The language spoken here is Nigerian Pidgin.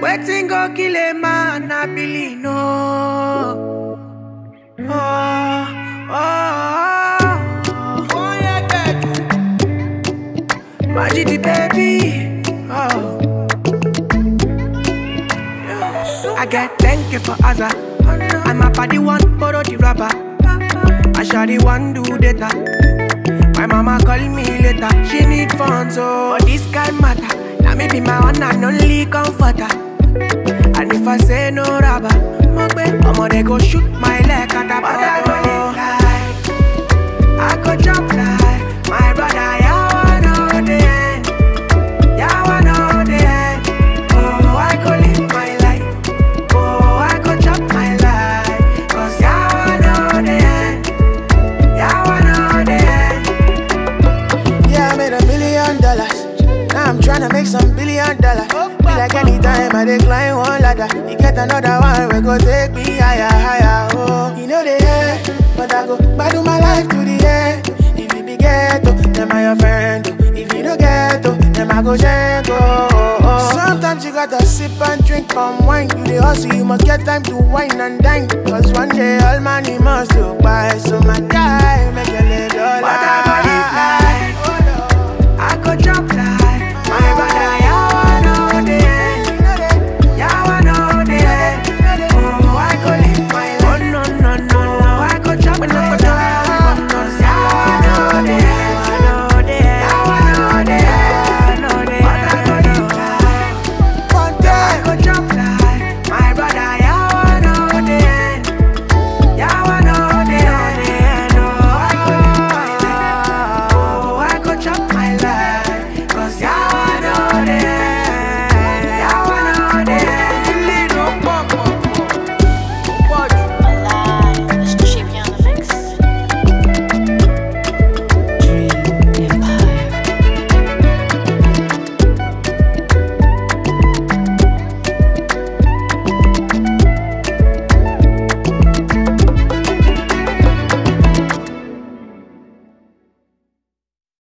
Wetin go kill a man, I believe no. Oh, oh, oh, oh, yeah, good. Majidi baby, oh. I get thank you for Azza. I'm a party one, borrow the rubber. I shall the one do data. My mama call me later, she need funds, so this kind matter. Now me be my one and only comforter. And if I say no rubber, I'ma they go shoot my leg at the But I go live like, I go jump like my brother. Yeah, I know the end. Yeah, I know the end. Oh, I go live my life. Oh, I go chop my life. Cause yeah, I know the end. Yeah, I know the end. Yeah, I made a million dollars. Now I'm tryna make some billion dollars. Be like anytime I decline one ladder. You get another one, we go take me higher, higher. Oh, you know the end, but I go battle my life to the end. If you be ghetto, then I your friend. oh. If you don't ghetto, then I go jango. Oh, oh. Sometimes you gotta sip and drink palm wine. You the hustle, you must get time to wine and dine. Cause one day all money must go by. So my guy, make a little But I go live life.